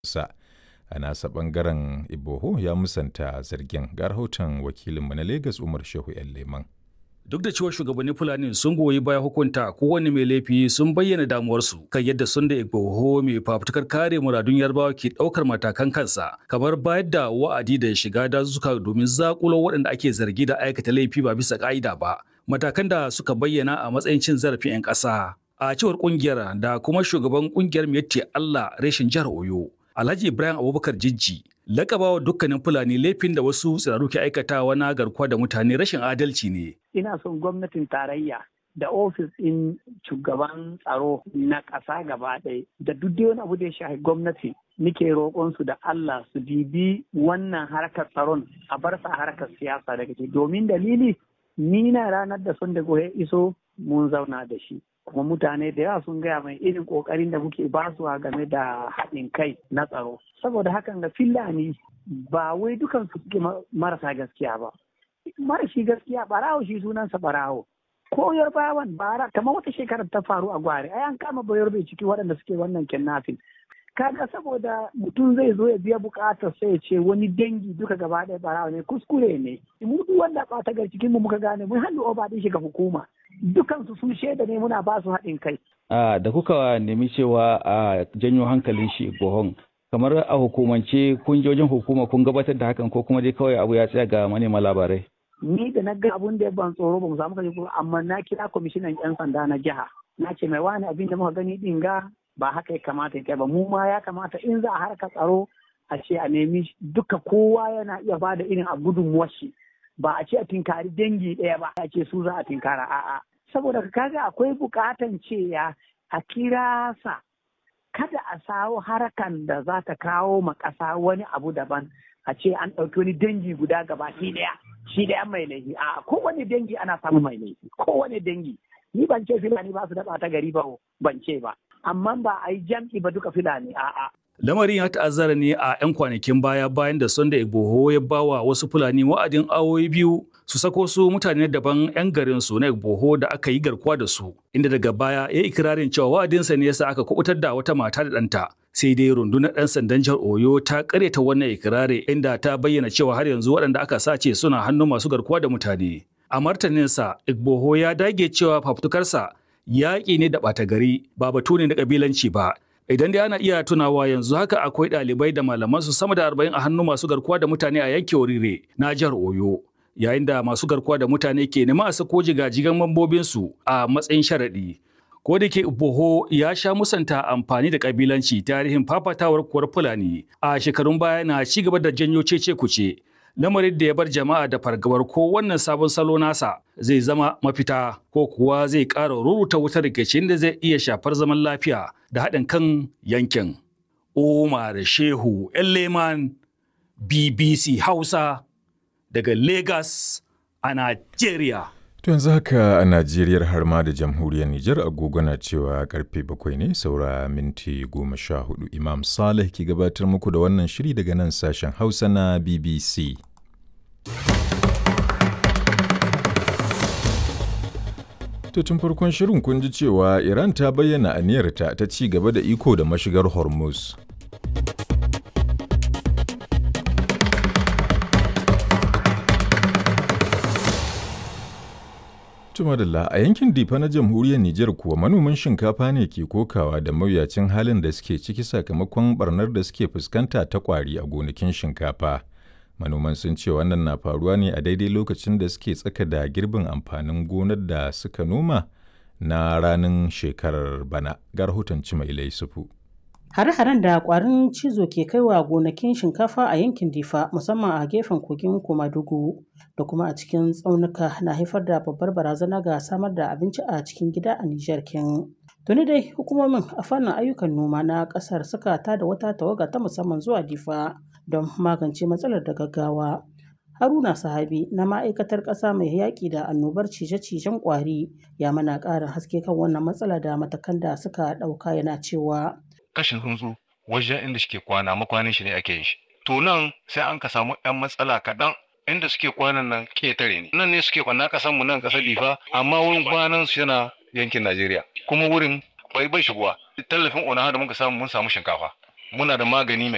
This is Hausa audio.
sa. A nasa ɓangaren Iboho ya musanta zargin ga rahoton wakilinmu na Legas Umar Shehu 'yan Leman. Duk da cewa shugabannin Fulani sun goyi baya hukunta kowane mai laifi sun bayyana damuwarsu kan yadda sun da Igboho mai fafutukar kare muradun Yarbawa ke ɗaukar matakan kansa kamar bayar da wa'adi da shiga dazuka domin zakulo waɗanda ake zargi da aikata laifi ba bisa ƙa'ida ba. Matakan da suka bayyana a matsayin cin zarafin 'yan ƙasa. A cewar ƙungiyar da kuma shugaban ƙungiyar Miyatti Allah reshen jihar Oyo, Alhaji Ibrahim Abubakar Jijji lakabawa dukkanin Fulani laifin da wasu tsiraru ke aikatawa na garkuwa da mutane rashin adalci ne. Ina son gwamnatin tarayya da ofis ɗin shugaban tsaro na ƙasa gaba ɗaya da duk wani abu da ya shafi gwamnati nike roƙon su da Allah su bibi wannan harkar tsaron a bar sa harkar siyasa daga ciki domin dalili ni na ranar da sun da ya iso mun zauna da shi kuma mutane da yawa sun gaya mai irin kokarin da muke basuwa game da haɗin kai na tsaro saboda hakan ga fillani ba wai dukan su suke marasa gaskiya ba marashi gaskiya barawo shi sunansa barawo ko yarbawan bara kamar wata shekarar ta faru a gware ai an kama bayar bai ciki waɗanda suke wannan kidnapping kaga saboda mutum zai zo ya biya bukatar sai ya ce wani dangi duka gaba ɗaya barawa ne kuskure ne mu duk wanda ɓata gar cikin mu muka gane mun hannu oba ɗin shi ga hukuma dukansu sun shaida ne muna ba su haɗin kai. da kuka nemi cewa a janyo hankalin shi bohon kamar a hukumance kun je wajen hukuma kun gabatar da hakan ko kuma dai kawai abu ya tsaya ga manema labarai. Ni da na ga abun da ya ban tsoro ba mu samu kaje amma na kira kwamishinan 'yan sanda na jiha na ce mai wani abin da muka gani din ga ba haka ya kamata ya kai ba mu ma ya kamata in za a harka tsaro a ce a nemi duka kowa yana iya ba da irin a gudunmuwar shi ba a ce a tinkari dangi ɗaya ba a ce su za a tinkara a'a saboda kaga akwai bukatan cewa a kira sa kada a sawo harakan da za ta kawo ma ƙasa wani abu daban a ce an ɗauki wani dangi guda gaba shi ɗaya shi ɗaya mai laifi a kowane dangi ana samun mai laifi kowane dangi ni ban ce filani ba su da ɓata gari ba ban ce ba amma ba a yi jam'i ba duka filani a'a Lamarin ya ta'azzara ne a 'yan kwanakin baya bayan da Sunday Igboho ya bawa wasu Fulani wa'adin awoyi biyu su sako su mutane daban 'yan garin su na Igboho da aka yi garkuwa da su, inda daga baya ya ikirarin cewa wa'adinsa ne yasa aka kubutar da wata mata da ɗanta. Sai dai rundunar 'yan sandan jihar Oyo ta karyata wannan ikirari inda ta bayyana cewa har yanzu waɗanda aka sace suna hannun masu garkuwa da mutane. A martaninsa, Igboho ya dage cewa fafutukarsa yaƙi ne da ɓata gari ba batu ne na ƙabilanci ba. Idan dai ana iya tunawa yanzu haka akwai ɗalibai da malaman su sama da arba'in a hannun masu garkuwa da mutane a yankin Orire na jihar Oyo. Yayin da masu garkuwa da mutane ke nema a sako jigajigan mambobinsu a matsayin sharaɗi. Ko da ke Boho ya sha musanta amfani da kabilanci tarihin fafatawar kuwar Fulani a shekarun baya na ci gaba da janyo cece kuce. Lamarin da ya bar jama'a da fargabar ko wannan sabon salo nasa zai zama mafita ko kuwa zai ƙara ruruta wutar rikicin da zai iya shafar zaman lafiya da haɗin kan yankin. Umar Shehu Leman BBC Hausa daga Lagos a Najeriya. To yanzu haka a Najeriya har ma da jamhuriyar Nijar agogo na cewa karfe bakwai ne saura minti goma sha hudu Imam Saleh ke gabatar muku da wannan shiri daga nan sashen Hausa na BBC. To tun farkon shirin kun ji cewa Iran ta bayyana aniyarta ta ci gaba da iko da mashigar Hormuz. Tumadalla a yankin Difa na jamhuriyar Nijar kuwa manoman shinkafa ne ke kokawa da mawuyacin halin da suke ciki sakamakon barnar da suke fuskanta ta kwari a gonakin shinkafa. Manoman sun ce wannan na faruwa ne a daidai lokacin da suke tsaka da girbin amfanin gonar da suka noma na ranar shekarar bana. Ga rahoton Cimailai Sufu. Hare-haren da kwarin cizo ke kaiwa gonakin shinkafa a yankin Difa musamman a gefen kogin Komadugu da kuma a cikin tsaunuka na haifar da babbar barazana ga samar da abinci a cikin gida a Nijar kin. Tuni dai hukumomin a fannin ayyukan noma na kasar suka tada wata tawaga ta musamman zuwa Difa don magance matsalar da gaggawa. Haruna Sahabi na ma'aikatar ƙasa mai yaƙi da annobar cije-cijen ƙwari ya mana ƙarin haske kan wannan matsala da matakan da suka ɗauka yana cewa. kashin tsuntsu wajen inda suke kwana makwanin shi ne ake yin shi to nan sai an ka samu yan matsala kaɗan inda suke kwanan nan ketare ne nan ne suke kwana kasan mu nan kasar difa amma wurin kwanan su yana yankin najeriya kuma wurin bai bai shigowa tallafin ona da muka samu mun samu shinkafa muna da magani mai